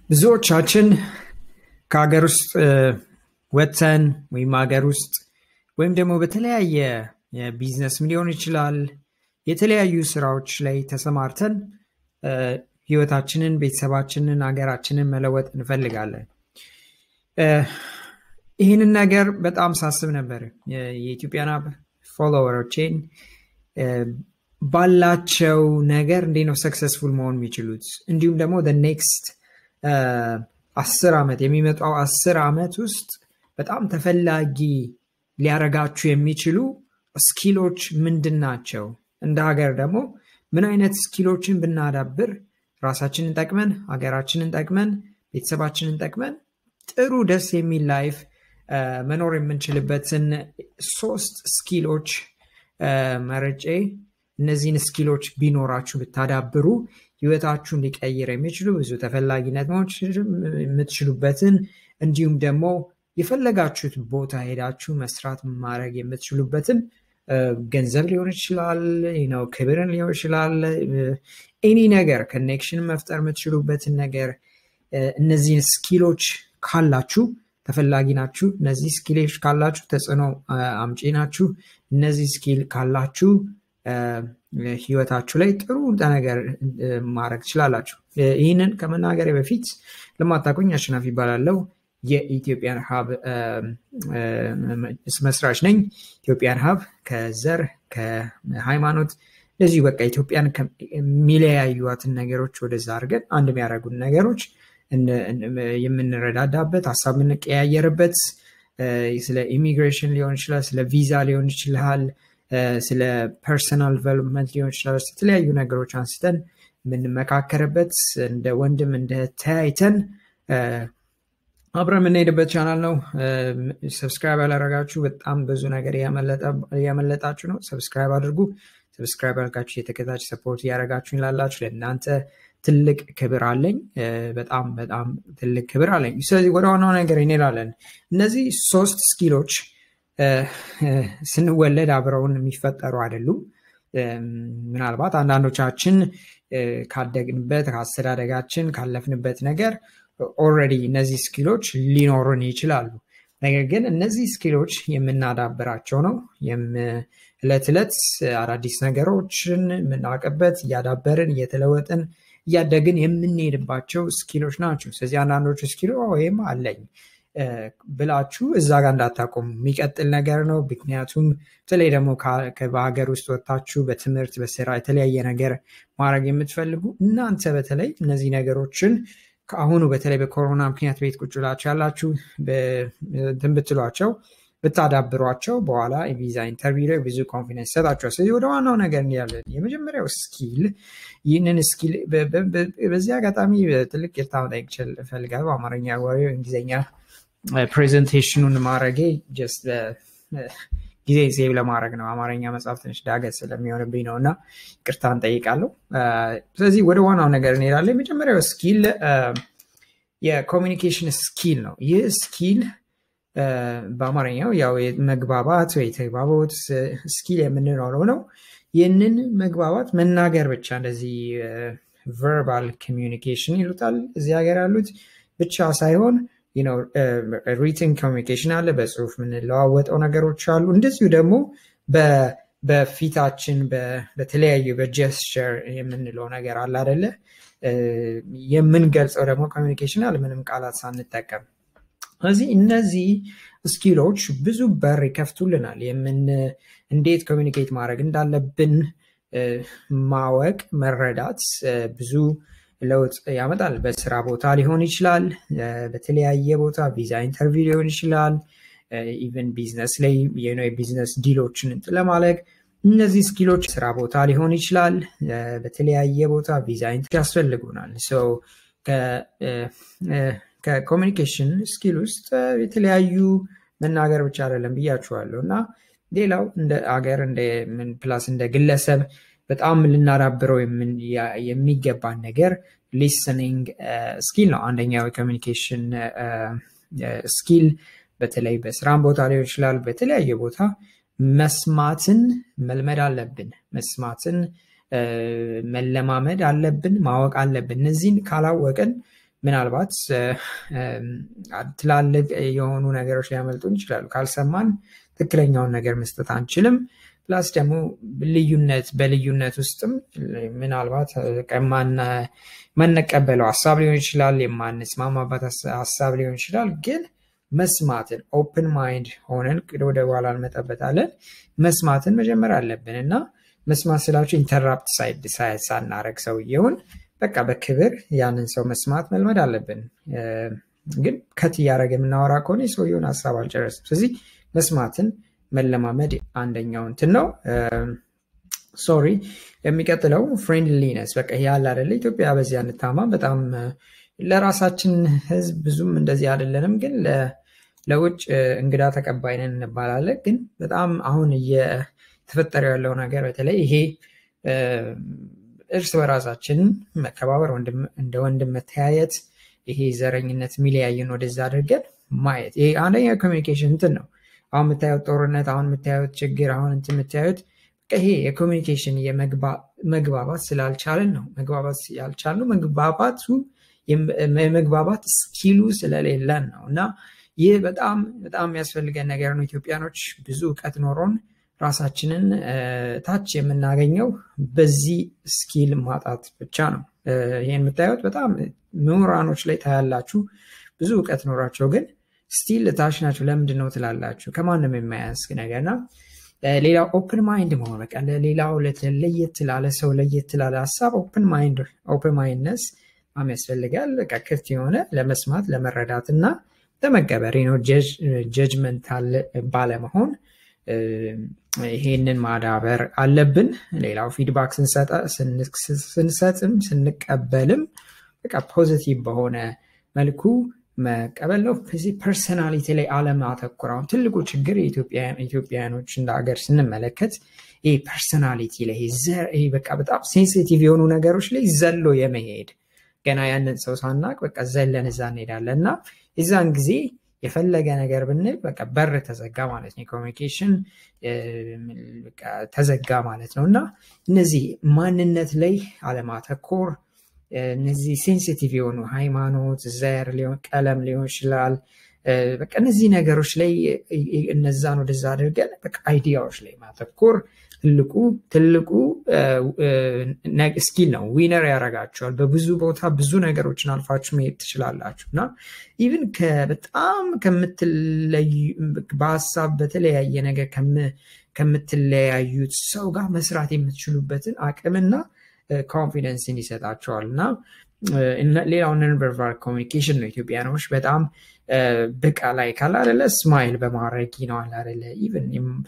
ብዙዎቻችን ከሀገር ውስጥ ወጥተን ወይም ሀገር ውስጥ ወይም ደግሞ በተለያየ የቢዝነስም ሊሆን ይችላል የተለያዩ ስራዎች ላይ ተሰማርተን ህይወታችንን ቤተሰባችንን ሀገራችንን መለወጥ እንፈልጋለን ይህንን ነገር በጣም ሳስብ ነበር የኢትዮጵያን ፎሎወሮቼን ባላቸው ነገር እንዴት ነው ሰክሰስፉል መሆን የሚችሉት እንዲሁም ደግሞ ኔክስት አስር ዓመት የሚመጣው አስር ዓመት ውስጥ በጣም ተፈላጊ ሊያረጋችሁ የሚችሉ ስኪሎች ምንድን ናቸው እንደ ሀገር ደግሞ ምን አይነት ስኪሎችን ብናዳብር ራሳችንን ጠቅመን ሀገራችንን ጠቅመን ቤተሰባችንን ጠቅመን ጥሩ ደስ የሚል ላይፍ መኖር የምንችልበትን ሶስት ስኪሎች መረጬ እነዚህን ስኪሎች ቢኖራችሁ ብታዳብሩ ህይወታችሁን ሊቀይር የሚችሉ ብዙ ተፈላጊነት የምትችሉበትን እንዲሁም ደግሞ የፈለጋችሁት ቦታ ሄዳችሁ መስራት ማድረግ የምትችሉበትን ገንዘብ ሊሆን ይችላል ነው ክብርን ሊሆን ይችላል ኤኒ ነገር ኮኔክሽን መፍጠር የምትችሉበትን ነገር እነዚህን ስኪሎች ካላችሁ ተፈላጊ ናችሁ እነዚህ ስኪሎች ካላችሁ ተጽዕኖ አምጪ ናችሁ እነዚህ ስኪል ካላችሁ ህይወታችሁ ላይ ጥሩ ነገር ማድረግ ትችላላችሁ ይህንን ከመናገሬ በፊት ለማታቆኝ አሸናፊ ይባላለው የኢትዮጵያን ሀብ መስራች ነኝ ኢትዮጵያን ሀብ ከዘር ከሃይማኖት እንደዚሁ በቃ ኢትዮጵያን የሚለያዩትን ነገሮች ወደዛ አድርገን አንድ የሚያደረጉን ነገሮች የምንረዳዳበት ሀሳብ የምንቀያየርበት ስለ ኢሚግሬሽን ሊሆን ይችላል ስለ ቪዛ ሊሆን ይችላል ስለ ፐርሰናል ዲቨሎፕመንት ሊሆን ይችላል የተለያዩ ነገሮች አንስተን የምንመካከርበት እንደ ወንድም እንደ ተያይተን አብረ የምንሄድበት ቻናል ነው ሰብስክራይብ ያላረጋችሁ በጣም ብዙ ነገር እያመለጣችሁ ነው ሰብስክራይብ አድርጉ ሰብስክራይብ አድርጋችሁ የተከታች ሰፖርት እያደረጋችሁ ላላችሁ ለእናንተ ትልቅ ክብር አለኝ በጣም በጣም ትልቅ ክብር አለኝ ስለዚህ ወደ ዋናው ነገር እንሄዳለን እነዚህ ሶስት ስኪሎች ስንወለድ አብረውን የሚፈጠሩ አይደሉም ምናልባት አንዳንዶቻችን ካደግንበት ከአስተዳደጋችን ካለፍንበት ነገር ኦረዲ እነዚህ ስኪሎች ሊኖሩን ይችላሉ ነገር ግን እነዚህ ስኪሎች የምናዳብራቸው ነው እለት ዕለት አዳዲስ ነገሮችን የምናውቅበት እያዳበርን እየተለወጥን እያደግን የምንሄድባቸው ስኪሎች ናቸው ስለዚህ አንዳንዶቹ ስኪሎ ወይም አለኝ ብላችሁ እዛ ጋር እንዳታቆሙ የሚቀጥል ነገር ነው ምክንያቱም በተለይ ደግሞ በሀገር ውስጥ ወጥታችሁ በትምህርት በስራ የተለያየ ነገር ማድረግ የምትፈልጉ እናንተ በተለይ እነዚህ ነገሮችን ከአሁኑ በተለይ በኮሮና ምክንያት ቤት ቁጭ ብላችሁ ያላችሁ እንትን ብትሏቸው ብታዳብሯቸው በኋላ ቪዛ ኢንተርቪው ላይ ብዙ ኮንፊደንስ ይሰጣቸዋል ስለዚህ ወደ ዋናው ነገር እንያለን የመጀመሪያው ስኪል ይህንን ስኪል በዚህ አጋጣሚ ትልቅ ይርታ መጠየቅ እፈልጋለሁ በአማርኛ ወሬ እንግሊዝኛ ፕሬዘንቴሽኑን ማድረጌ ጀስት ጊዜ ሴቭ ለማድረግ ነው አማርኛ መጽሐፍ ትንሽ ዳገት ስለሚሆንብኝ ነው እና ቅርታ እንጠይቃለሁ ስለዚህ ወደ ዋናው ነገር እንሄዳለን የመጀመሪያው ስኪል የኮሚኒኬሽን ስኪል ነው ይህ ስኪል በአማርኛው ያው መግባባት ወይ ተግባቦት ስኪል የምንኖረው ነው ይህንን መግባባት መናገር ብቻ እንደዚህ ቨርባል ኮሚኒኬሽን ይሉታል እዚህ ሀገር ያሉት ብቻ ሳይሆን ሪትን ኮሚኒኬሽን አለ በጽሁፍ የምንለዋወጠው ነገሮች አሉ እንደዚሁ ደግሞ በፊታችን በተለያዩ በጀስቸር የምንለው ነገር አለ አደለ የምንገልጸው ደግሞ ኮሚኒኬሽን አለ ምንም ቃላት ሳንጠቀም ስለዚህ እነዚህ ስኪሎች ብዙ በር ይከፍቱልናል የምን እንዴት ኮሚኒኬት ማድረግ እንዳለብን ማወቅ መረዳት ብዙ ለውጥ ያመጣል በስራ ቦታ ሊሆን ይችላል በተለያየ ቦታ ቪዛ ኢንተርቪው ሊሆን ይችላል ኢቨን ቢዝነስ ላይ የቢዝነስ ዲሎችን ለማለግ እነዚህ ስኪሎች ስራ ቦታ ሊሆን ይችላል በተለያየ ቦታ ቪዛ ያስፈልጉናል ከኮሚኒኬሽን ስኪል ውስጥ የተለያዩ መናገር ብቻ አይደለም ብያችኋለሁ እና ሌላው እንደ አገር ፕላስ እንደ ግለሰብ በጣም ልናዳብረው የሚገባን ነገር ሊስኒንግ ስኪል ነው አንደኛው የኮሚኒኬሽን ስኪል በተለይ በስራም ቦታ ሊሆን ይችላል በተለያየ ቦታ መስማትን መልመድ አለብን መስማትን መለማመድ አለብን ማወቅ አለብን እነዚህን ካላወቅን ምናልባት ትላልቅ የሆኑ ነገሮች ሊያመልጡን ይችላሉ። ካልሰማን ትክክለኛውን ነገር መስጠት አንችልም። ፕላስ ደግሞ ልዩነት በልዩነት ውስጥም ምናልባት የማንቀበለው ሀሳብ ሊሆን ይችላል፣ የማንስማማበት ሀሳብ ሊሆን ይችላል። ግን መስማትን ኦፕን ማይንድ ሆነን ወደ በኋላ እንመጣበታለን። መስማትን መጀመር አለብን እና መስማት ስላቸው ኢንተራፕት ሳይድ ሳናረግ ሰውየውን በቃ በክብር ያንን ሰው መስማት መልመድ አለብን። ግን ከት እያደረገ የምናወራ ከሆነ የሰውየውን ሀሳብ አልጨረስም። ስለዚህ መስማትን መለማመድ አንደኛው እንትን ነው። ሶሪ የሚቀጥለው ፍሬንድሊነስ በቃ ያለ አደለ ኢትዮጵያ በዚህ አንታማ በጣም ለራሳችን ህዝብ ብዙም እንደዚህ አይደለንም፣ ግን ለውጭ እንግዳ ተቀባይ ነን እንባላለን። ግን በጣም አሁን እየተፈጠረ ያለው ነገር በተለይ ይሄ እርስ በራሳችን መከባበር፣ እንደ ወንድም መተያየት፣ ይሄ ዘረኝነት የሚለያየን ወደዛ አድርገን ማየት ይሄ አንደኛ ኮሚኒኬሽን እንትን ነው። አሁን የምታዩት ጦርነት፣ አሁን የምታዩት ችግር፣ አሁን እንትን የምታዩት ይሄ የኮሚኒኬሽን መግባባት ስላልቻለን ነው። መግባባት ያልቻልነው መግባባቱ የመግባባት ስኪሉ ስለሌለን ነው። እና ይህ በጣም በጣም የሚያስፈልገን ነገር ነው። ኢትዮጵያኖች ብዙ እውቀት ኖሮን ራሳችንን ታች የምናገኘው በዚህ ስኪል ማጣት ብቻ ነው። ይህን የምታዩት በጣም ምሁራኖች ላይ ታያላችሁ። ብዙ እውቀት ኖሯቸው ግን ስቲል ታች ናቸው። ለምንድን ነው ትላላችሁ? ከማንም የማያንስ ነገርና ሌላው ኦፕን ማይንድ መሆን በቃ ለሌላው ለየት ላለ ሰው ለየት ላለ ሀሳብ ኦፕን ማይንድ ኦፕን ማይንድነስ በጣም ያስፈልጋል። በቃ ክፍት የሆነ ለመስማት ለመረዳት እና ለመቀበር ነው። ጀጅመንታል ባለመሆን ይሄንን ማዳበር አለብን። ሌላው ፊድባክ ስንሰጥም ስንቀበልም በቃ ፖዚቲቭ በሆነ መልኩ መቀበል ነው። በዚህ ፐርሰናሊቲ ላይ አለማተኮር አሁን ትልቁ ችግር የኢትዮጵያውያኖች እንደ ሀገር ስንመለከት ይህ ፐርሰናሊቲ ላይ ይሄ በቃ በጣም ሴንሲቲቭ የሆኑ ነገሮች ላይ ዘሎ የመሄድ ገና ያንን ሰው ሳናቅ በቃ ዘለን እዛ እንሄዳለን እና የዛን ጊዜ የፈለገ ነገር ብንል በቃ በር ተዘጋ ማለት ነው። የኮሚኒኬሽን ተዘጋ ማለት ነው እና እነዚህ ማንነት ላይ አለማተኮር እነዚህ ሴንሲቲቭ የሆኑ ሃይማኖት፣ ዘር፣ ቀለም ሊሆን ይችላል። በቃ እነዚህ ነገሮች ላይ እነዛን ወደዛ አድርገን በቃ አይዲያዎች ላይ ማተኮር ትልቁ ትልቁ ስኪል ነው። ዊነር ያደርጋቸዋል። በብዙ ቦታ ብዙ ነገሮችን አልፋችሁ መሄድ ትችላላችሁ እና ኢቭን በጣም ከምትለዩ በሀሳብ በተለያየ ነገር ከምትለያዩት ሰው ጋር መስራት የምትችሉበትን አቅምና ኮንፊደንስን ይሰጣቸዋል እና ሌላው ነንቨርባል ኮሚኒኬሽን ነው። ኢትዮጵያኖች በጣም ብቃ ላይ ካለ አደለ ስማይል በማድረግ ይነዋል አደለ ኢቨን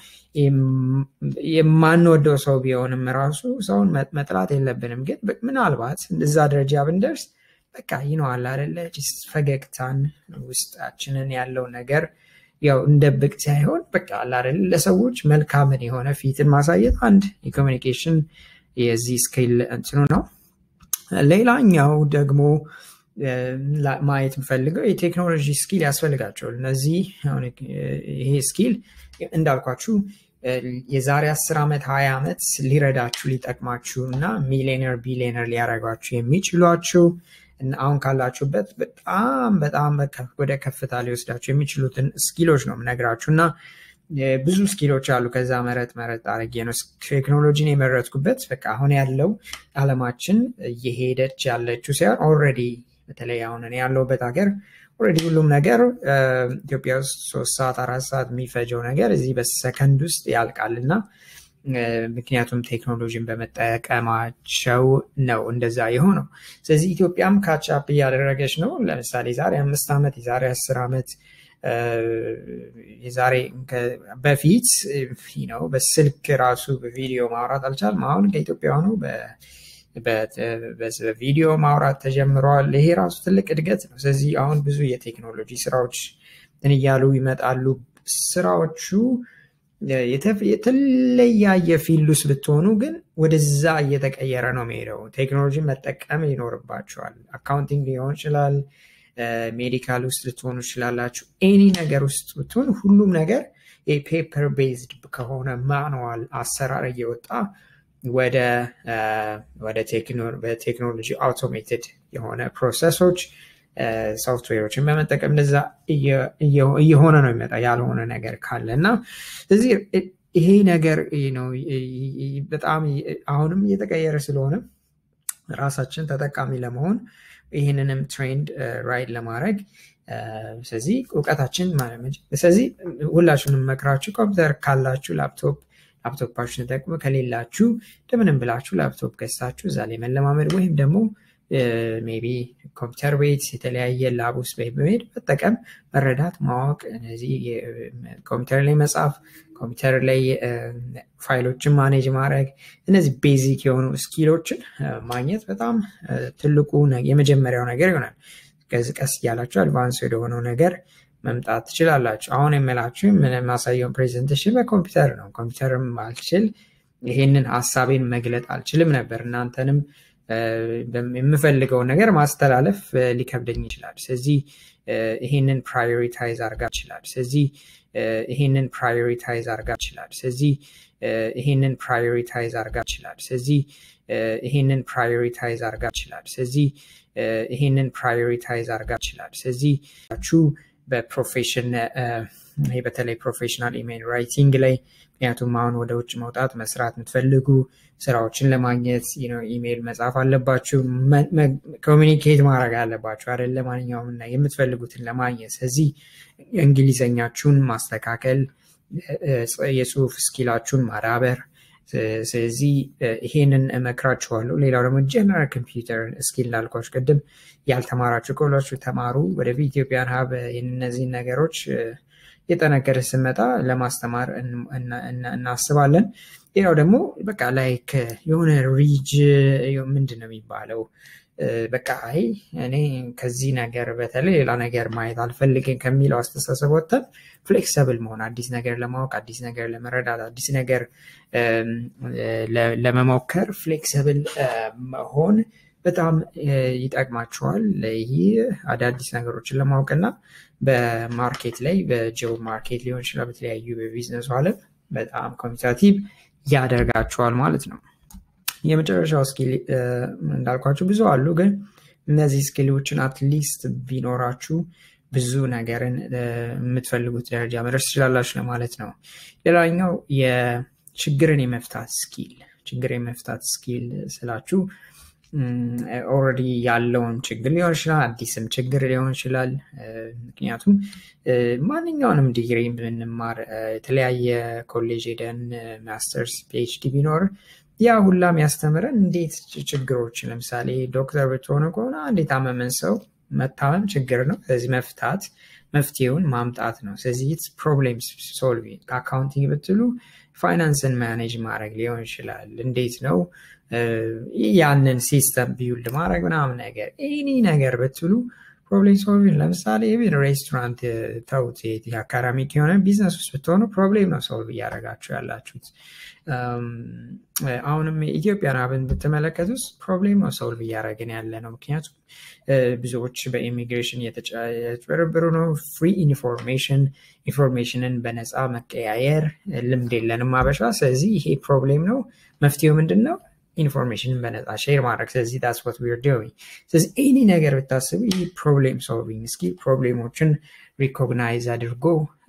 የማንወደው ሰው ቢሆንም ራሱ ሰውን መጥላት የለብንም። ግን ምናልባት እዛ ደረጃ ብንደርስ በቃ ይነዋል አደለ ፈገግታን ውስጣችንን ያለው ነገር ያው እንደብቅ ሳይሆን በቃ አላደለ ለሰዎች መልካምን የሆነ ፊትን ማሳየት አንድ የኮሚኒኬሽን የዚህ ስኪል እንትኑ ነው። ሌላኛው ደግሞ ማየት የምፈልገው የቴክኖሎጂ ስኪል ያስፈልጋቸዋል። እነዚህ ይሄ ስኪል እንዳልኳችሁ የዛሬ አስር ዓመት ሀያ ዓመት ሊረዳችሁ ሊጠቅማችሁ እና ሚሊዮነር ቢሊዮነር ሊያደርጓችሁ የሚችሏችሁ አሁን ካላችሁበት በጣም በጣም ወደ ከፍታ ሊወስዳችሁ የሚችሉትን ስኪሎች ነው የምነግራችሁ እና ብዙ ስኪሎች አሉ። ከዛ መረጥ መረጥ አድርጌ ነው ቴክኖሎጂን የመረጥኩበት። በቃ አሁን ያለው አለማችን እየሄደች ያለችው ሳይሆን ኦልሬዲ በተለይ አሁን እኔ ያለሁበት ሀገር ኦልሬዲ ሁሉም ነገር ኢትዮጵያ ውስጥ ሶስት ሰዓት አራት ሰዓት የሚፈጀው ነገር እዚህ በሰከንድ ውስጥ ያልቃል እና ምክንያቱም ቴክኖሎጂን በመጠቀማቸው ነው እንደዛ የሆነው። ስለዚህ ኢትዮጵያም ካቻፕ እያደረገች ነው። ለምሳሌ ዛሬ አምስት ዓመት የዛሬ አስር ዓመት የዛሬ በፊት ነው በስልክ ራሱ በቪዲዮ ማውራት አልቻልም። አሁን ከኢትዮጵያ ሆነው በቪዲዮ ማውራት ተጀምረዋል። ይሄ ራሱ ትልቅ እድገት ነው። ስለዚህ አሁን ብዙ የቴክኖሎጂ ስራዎች እንትን እያሉ ይመጣሉ። ስራዎቹ የተለያየ ፊልድ ውስጥ ብትሆኑ ግን ወደዛ እየተቀየረ ነው የሚሄደው። ቴክኖሎጂን መጠቀም ይኖርባቸዋል። አካውንቲንግ ሊሆን ይችላል ሜዲካል ውስጥ ልትሆኑ ትችላላችሁ። ኤኒ ነገር ውስጥ ብትሆን ሁሉም ነገር የፔፐር ቤዝድ ከሆነ ማኑዋል አሰራር እየወጣ ወደ በቴክኖሎጂ አውቶሜትድ የሆነ ፕሮሰሶች ሶፍትዌሮችን በመጠቀም እንደዛ እየሆነ ነው የሚመጣ ያልሆነ ነገር ካለ እና ስለዚህ ይሄ ነገር ነው በጣም አሁንም እየተቀየረ ስለሆነ ራሳችን ተጠቃሚ ለመሆን ይህንንም ትሬንድ ራይድ ለማድረግ ስለዚህ እውቀታችን ማለት ስለዚህ ሁላችሁንም መክራችሁ ኮምፒውተር ካላችሁ ላፕቶፕ ላፕቶፓችሁን ተጠቅሞ ከሌላችሁ እንደምንም ብላችሁ ላፕቶፕ ገዝታችሁ እዛ ላይ መለማመድ ወይም ደግሞ ሜቢ ኮምፒውተር ቤት የተለያየ ላብ ውስጥ በመሄድ መጠቀም መረዳት ማወቅ እነዚህ ኮምፒውተር ላይ መጻፍ ኮምፒውተር ላይ ፋይሎችን ማኔጅ ማድረግ እነዚህ ቤዚክ የሆኑ ስኪሎችን ማግኘት በጣም ትልቁ የመጀመሪያው ነገር ይሆናል ቀስ ቀስ እያላችሁ አድቫንስ ወደሆነው ነገር መምጣት ትችላላችሁ አሁን የምላችሁ የማሳየውን ፕሬዘንቴሽን በኮምፒውተር ነው ኮምፒውተርም አልችል ይሄንን ሀሳቤን መግለጥ አልችልም ነበር እናንተንም የምፈልገውን ነገር ማስተላለፍ ሊከብደኝ ይችላል ስለዚህ ይሄንን ፕራዮሪታይዝ አርጋ ይችላል ስለዚህ ይሄንን ፕራዮሪታይዝ አርጋ ይችላል ስለዚህ ይሄንን ፕራዮሪታይዝ አርጋ ይችላል ስለዚህ ይሄንን ፕራዮሪታይዝ አርጋ ይችላል ስለዚህ ይሄንን ፕራዮሪታይዝ አርጋ ይችላል ስለዚህ በፕሮፌሽን ይሄ በተለይ ፕሮፌሽናል ኢሜል ራይቲንግ ላይ ምክንያቱም አሁን ወደ ውጭ መውጣት መስራት የምትፈልጉ ስራዎችን ለማግኘት ኢሜይል መጻፍ አለባችሁ ኮሚኒኬት ማድረግ አለባችሁ አደለ ማንኛውም የምትፈልጉትን ለማግኘት ስለዚህ እንግሊዘኛችሁን ማስተካከል የጽሁፍ ስኪላችሁን ማዳበር ስለዚህ ይሄንን እመክራችኋለሁ ሌላው ደግሞ ጀነራል ኮምፒውተር ስኪል እንዳልኳችሁ ቅድም ያልተማራችሁ ከሁላችሁ ተማሩ ወደፊት ኢትዮጵያን ሀብ እነዚህን ነገሮች የጠነከረ ስመጣ ለማስተማር እናስባለን ሌላው ደግሞ በቃ ላይክ የሆነ ሪጅ ምንድን ነው የሚባለው በቃ አይ እኔ ከዚህ ነገር በተለይ ሌላ ነገር ማየት አልፈልግም ከሚለው አስተሳሰብ ወጥተን ፍሌክሰብል መሆን አዲስ ነገር ለማወቅ አዲስ ነገር ለመረዳት አዲስ ነገር ለመሞከር ፍሌክሰብል መሆን በጣም ይጠቅማቸዋል ይህ አዳዲስ ነገሮችን ለማወቅና በማርኬት ላይ በጆብ ማርኬት ሊሆን ይችላል በተለያዩ በቢዝነሱ አለም በጣም ኮሚኒካቲቭ ያደርጋቸዋል ማለት ነው የመጨረሻው ስኪል እንዳልኳችሁ ብዙ አሉ ግን እነዚህ ስኪሎችን አትሊስት ቢኖራችሁ ብዙ ነገርን የምትፈልጉት ደረጃ መድረስ ትችላላችሁ ለማለት ነው ሌላኛው የችግርን የመፍታት ስኪል ችግር የመፍታት ስኪል ስላችሁ ኦረዲ ያለውን ችግር ሊሆን ይችላል አዲስም ችግር ሊሆን ይችላል ምክንያቱም ማንኛውንም ዲግሪ ብንማር የተለያየ ኮሌጅ ሄደን ማስተርስ ፒኤችዲ ቢኖር ያ ሁላ የሚያስተምረን እንዴት ችግሮችን ለምሳሌ ዶክተር ብትሆነ ከሆነ አንድ የታመመን ሰው መታመም ችግር ነው ስለዚህ መፍታት መፍትሄውን ማምጣት ነው ስለዚህ ፕሮብሌም ሶልቪንግ ከአካውንቲንግ ብትሉ ፋይናንስን ማኔጅ ማድረግ ሊሆን ይችላል እንዴት ነው ያንን ሲስተም ቢውልድ ማድረግ ምናምን ነገር ኤኒ ነገር ብትሉ ፕሮብሌም ሶልቪንግ ለምሳሌ ኢቨን ሬስቶራንት ተውት አካዳሚክ የሆነ ቢዝነስ ውስጥ ብትሆኑ ፕሮብሌም ነው ሶልቭ እያደረጋችሁ ያላችሁት አሁንም ኢትዮጵያን አብን ብትመለከት ውስጥ ፕሮብሌም ነው ሶልቭ እያደረግን ያለ ነው ምክንያቱም ብዙዎች በኢሚግሬሽን እየተጭበረበሩ ነው ፍሪ ኢንፎርሜሽን ኢንፎርሜሽንን በነፃ መቀያየር ልምድ የለንም አበሻ ስለዚህ ይሄ ፕሮብሌም ነው መፍትሄው ምንድን ነው ኢንፎርሜሽንን በነፃ ሼር ማድረግ ስለዚህ ዳስ ወት ዊር ዶዊንግ ስለዚህ ኤኒ ነገር ብታስቡ ይህ ፕሮብሌም ሶልቪንግ እስኪ ፕሮብሌሞችን ሪኮግናይዝ አድርጎ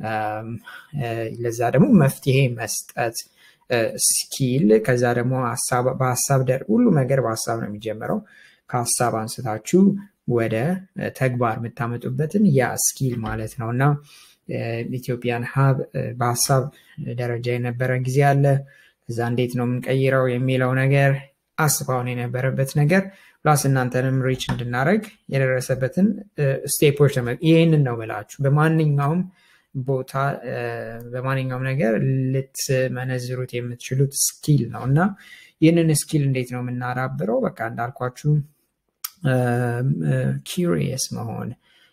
ለዛ ደግሞ መፍትሄ መስጠት ስኪል ከዛ ደግሞ በሀሳብ ደር ሁሉ ነገር በሀሳብ ነው የሚጀምረው ከሀሳብ አንስታችሁ ወደ ተግባር የምታመጡበትን ያ ስኪል ማለት ነው እና ኢትዮጵያን ሀብ በሀሳብ ደረጃ የነበረ ጊዜ አለ እዛ እንዴት ነው የምንቀይረው የሚለው ነገር አስባውን የነበረበት ነገር ፕላስ እናንተንም ሪች እንድናደረግ የደረሰበትን ስቴፖች ይህንን ነው ምላችሁ በማንኛውም ቦታ በማንኛውም ነገር ልትመነዝሩት የምትችሉት ስኪል ነው እና ይህንን ስኪል እንዴት ነው የምናዳብረው በቃ እንዳልኳችሁ ኪሪየስ መሆን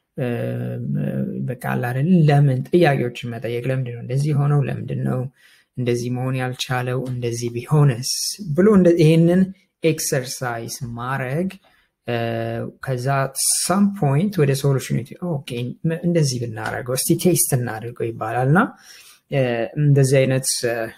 በቃ አላደል ለምን ጥያቄዎችን መጠየቅ ለምንድን ነው እንደዚህ ሆነው ለምንድን ነው እንደዚህ መሆን ያልቻለው እንደዚህ ቢሆንስ ብሎ ይህንን ኤክሰርሳይዝ ማድረግ ከዛ ሳም ፖይንት ወደ ሶሉሽን እንደዚህ ብናደረገው እስቲ ቴስት እናድርገው ይባላል እና እንደዚህ አይነት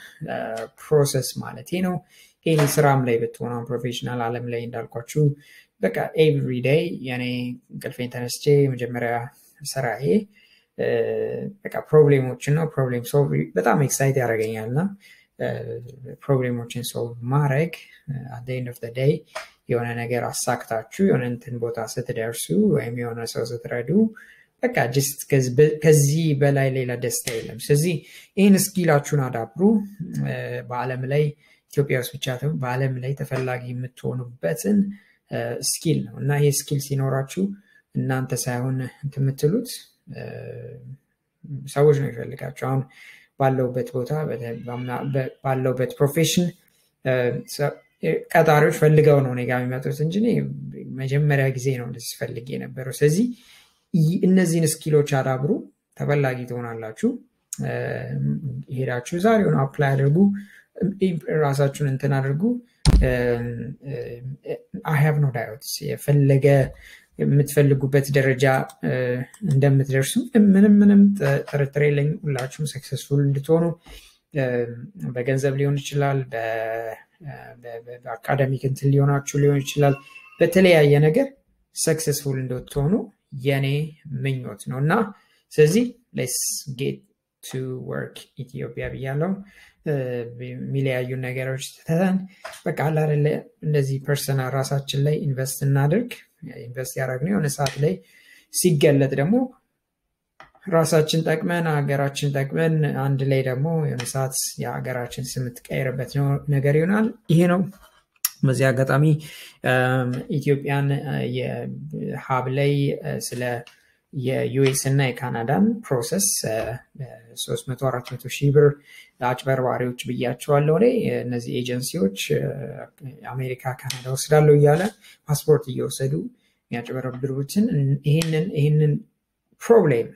ፕሮሰስ ማለት ነው ይህ ስራም ላይ ብትሆነ ፕሮፌሽናል አለም ላይ እንዳልኳችሁ በቃ ኤቭሪ ዴይ የኔ እንቅልፌን ተነስቼ መጀመሪያ ስራዬ በቃ ፕሮብሌሞችን ነው። ፕሮብሌም ሶልቭ በጣም ኤክሳይት ያደርገኛል እና ፕሮብሌሞችን ሶልቭ ማድረግ አት ኤንድ ኦፍ ዴይ የሆነ ነገር አሳክታችሁ የሆነ እንትን ቦታ ስትደርሱ ወይም የሆነ ሰው ስትረዱ በቃ ጅስት ከዚህ በላይ ሌላ ደስታ የለም። ስለዚህ ይህን ስኪላችሁን አዳብሩ። በአለም ላይ ኢትዮጵያ ውስጥ ብቻ በአለም ላይ ተፈላጊ የምትሆኑበትን ስኪል ነው እና ይህ ስኪል ሲኖራችሁ እናንተ ሳይሆን የምትሉት ሰዎች ነው ይፈልጋቸው። አሁን ባለውበት ቦታ ባለውበት ፕሮፌሽን ቀጣሪዎች ፈልገው ነው እኔ ጋ የሚመጡት እንጂ መጀመሪያ ጊዜ ነው እንደዚህ ፈልግ የነበረው። ስለዚህ እነዚህን ስኪሎች አዳብሩ፣ ተፈላጊ ትሆናላችሁ። ሄዳችሁ ዛሬውን አፕላይ አድርጉ፣ ራሳችሁን እንትን አድርጉ። አይ ሃቭ ኖ ዳውት የፈለገ የምትፈልጉበት ደረጃ እንደምትደርሱ ምንም ምንም ጥርጥር የለኝም። ሁላችሁም ሰክሰስፉል እንድትሆኑ በገንዘብ ሊሆን ይችላል፣ በአካደሚክ እንትን ሊሆናችሁ ሊሆን ይችላል። በተለያየ ነገር ሰክሰስፉል እንድትሆኑ የኔ ምኞት ነው እና ስለዚህ ሌስ ጌት ቱ ወርክ ኢትዮጵያ ብያለው። የሚለያዩ ነገሮች ትተን በቃ አላደለ እንደዚህ ፐርሰናል ራሳችን ላይ ኢንቨስት እናድርግ። ኢንቨስት ያደረግነው የሆነ ሰዓት ላይ ሲገለጥ ደግሞ ራሳችን ጠቅመን ሀገራችን ጠቅመን አንድ ላይ ደግሞ የሆነ ሰዓት የሀገራችን ስም የምትቀይርበት ነገር ይሆናል። ይሄ ነው። በዚህ አጋጣሚ ኢትዮጵያን የሀብ ላይ ስለ የዩኤስ እና የካናዳን ፕሮሰስ 300 400 ሺህ ብር አጭበርባሪዎች ብያቸዋለሁ። ላይ እነዚህ ኤጀንሲዎች አሜሪካ፣ ካናዳ ወስዳለሁ እያለ ፓስፖርት እየወሰዱ የሚያጭበረብሩትን ይህንን ይህንን ፕሮብሌም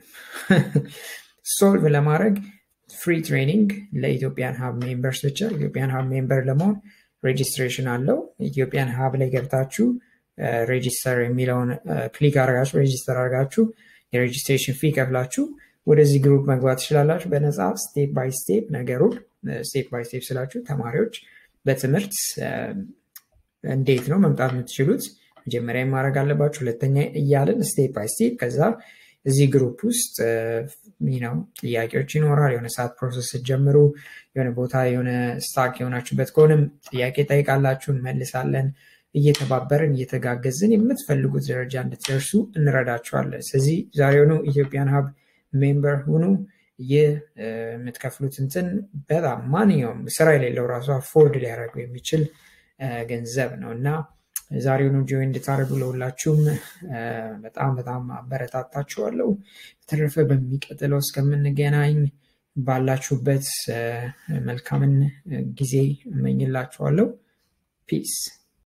ሶልቭ ለማድረግ ፍሪ ትሬኒንግ ለኢትዮጵያን ሀብ ሜምበርስ ብቻ ኢትዮጵያን ሀብ ሜምበር ለመሆን ሬጂስትሬሽን አለው። ኢትዮጵያን ሀብ ላይ ገብታችሁ ሬጂስተር የሚለውን ክሊክ አድርጋችሁ ሬጂስተር አድርጋችሁ የሬጂስትሬሽን ፊ ከፍላችሁ ወደዚህ ግሩፕ መግባት ትችላላችሁ። በነፃ ስቴፕ ባይ ስቴፕ ነገሩን ስቴፕ ባይ ስቴፕ ስላችሁ ተማሪዎች በትምህርት እንዴት ነው መምጣት የምትችሉት መጀመሪያ ማድረግ አለባችሁ፣ ሁለተኛ እያለን ስቴፕ ባይ ስቴፕ ከዛ እዚህ ግሩፕ ውስጥ ነው ጥያቄዎች ይኖራል። የሆነ ሰዓት ፕሮሰስ ስትጀምሩ የሆነ ቦታ የሆነ ስታክ የሆናችሁበት ከሆነም ጥያቄ ጠይቃላችሁ፣ እንመልሳለን። እየተባበርን እየተጋገዝን የምትፈልጉት ደረጃ እንድትደርሱ እንረዳችኋለን። ስለዚህ ዛሬውኑ ኢትዮጵያን ሀብ ሜምበር ሁኑ። ይህ የምትከፍሉት እንትን በጣም ማንኛውም ስራ የሌለው ራሱ አፎርድ ሊያደርገው የሚችል ገንዘብ ነው እና ዛሬውኑ ጆይን እንድታደርጉ ለሁላችሁም በጣም በጣም አበረታታችኋለሁ። በተረፈ በሚቀጥለው እስከምንገናኝ ባላችሁበት መልካምን ጊዜ እመኝላችኋለሁ። ፒስ